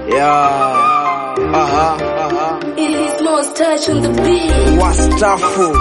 Yeah. Aha. Aha. It is most touch on the beat. Wastafu.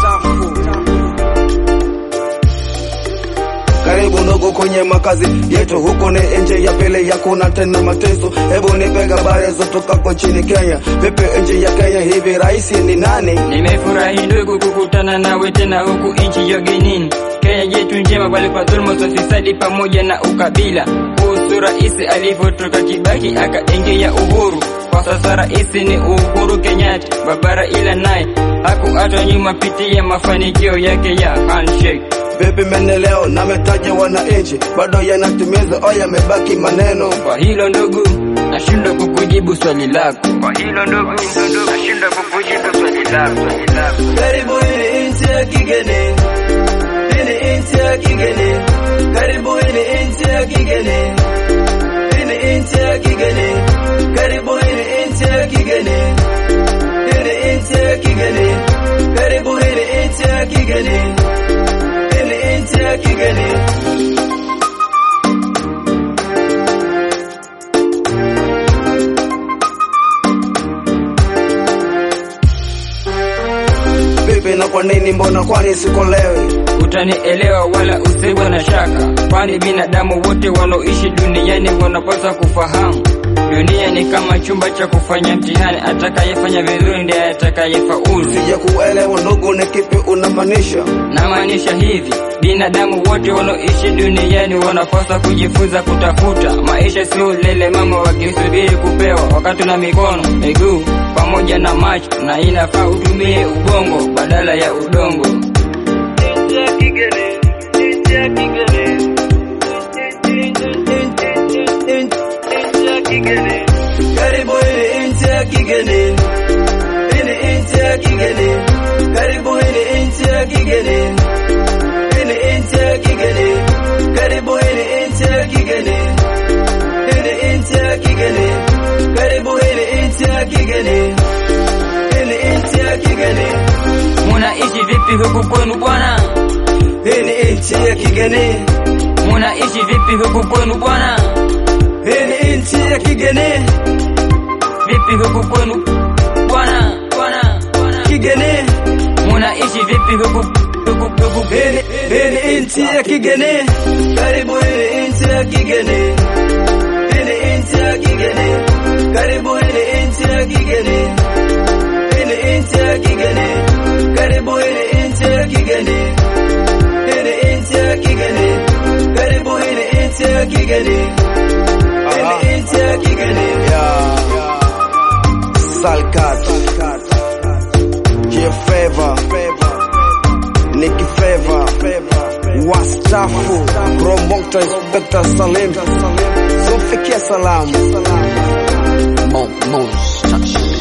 Karibu ndogo kwenye makazi yetu, huko ni nje ya pele ya kuna tena mateso. Hebu nipe habari zitokako nchini Kenya. Vipi nchi ya Kenya hivi, rais ni nani? Nimefurahi ndugu kukutana nawe tena huku nchi ya ugenini. Kenya yetu njema, bali kwa dhuluma, ufisadi pamoja na ukabila. Kuhusu rais alivyotoka Kibaki akaingia Uhuru, kwa sasa rais ni Uhuru Kenyatta. Babara ila naye hakuachwa nyuma, pitia mafanikio yake ya handshake. Vipi maendeleo na metaja wananchi bado yanatimiza au yamebaki maneno? Kwa hilo ndugu, nashindwa kukujibu swali lako. Kwa hilo ndugu, nashindwa kukujibu swali lako. Swali lako. Karibu hili nchi ya kigeni, hili nchi ya kigeni. Karibu hili nchi ya kigeni, hili nchi ya kigeni. Karibu hili nchi ya kigeni, hili nchi ya kigeni. Karibu hili nchi ya kigeni, hili nchi ya kigeni. Vipi na kwa nini, mbona kwani sikolewi? utanielewa wala usiwe na shaka, kwani binadamu wote wanaoishi duniani wanapaswa kufahamu dunia ni kama chumba cha kufanya mtihani. Atakayefanya vizuri ndiye atakayefaulu. Sija kuelewa ndugu, ni kipi unamaanisha? Namaanisha hivi, binadamu wote wanaoishi duniani wanapaswa kujifunza kutafuta maisha, sio lele mama wakisubiri kupewa, wakati na mikono, miguu pamoja na macho, na inafaa utumie ubongo badala ya udongo. Karibu hili nchi ya kigeni, hili nchi ya kigeni. Karibu hili nchi ya kigeni, hili nchi ya kigeni. Karibu hili nchi ya kigeni, hili nchi ya kigeni. Karibu hili nchi ya kigeni, hili nchi ya kigeni. Munaishi vipi huku kwenu bwana? Hili nchi ya kigeni, Munaishi vipi huku kwenu bwana? hili nchi ya kigeni, Vipi huku kwenu bwana? Bwana, bwana. kigeni. Munaishi vipi huku huku huku? Hili hili nchi ya kigeni, karibu hili nchi ya kigeni, hili nchi ya kigeni, karibu hili nchi ya kigeni, hili nchi ya kigeni, karibu hili nchi ya kigeni, hili nchi ya kigeni, karibu hili nchi ya kigeni, hili nchi ya kigeni. Salkat, J Favor, Nicky Favor, Wastafu, Promoter Inspector Salim, Sofikia Salamu, Mon, Mon,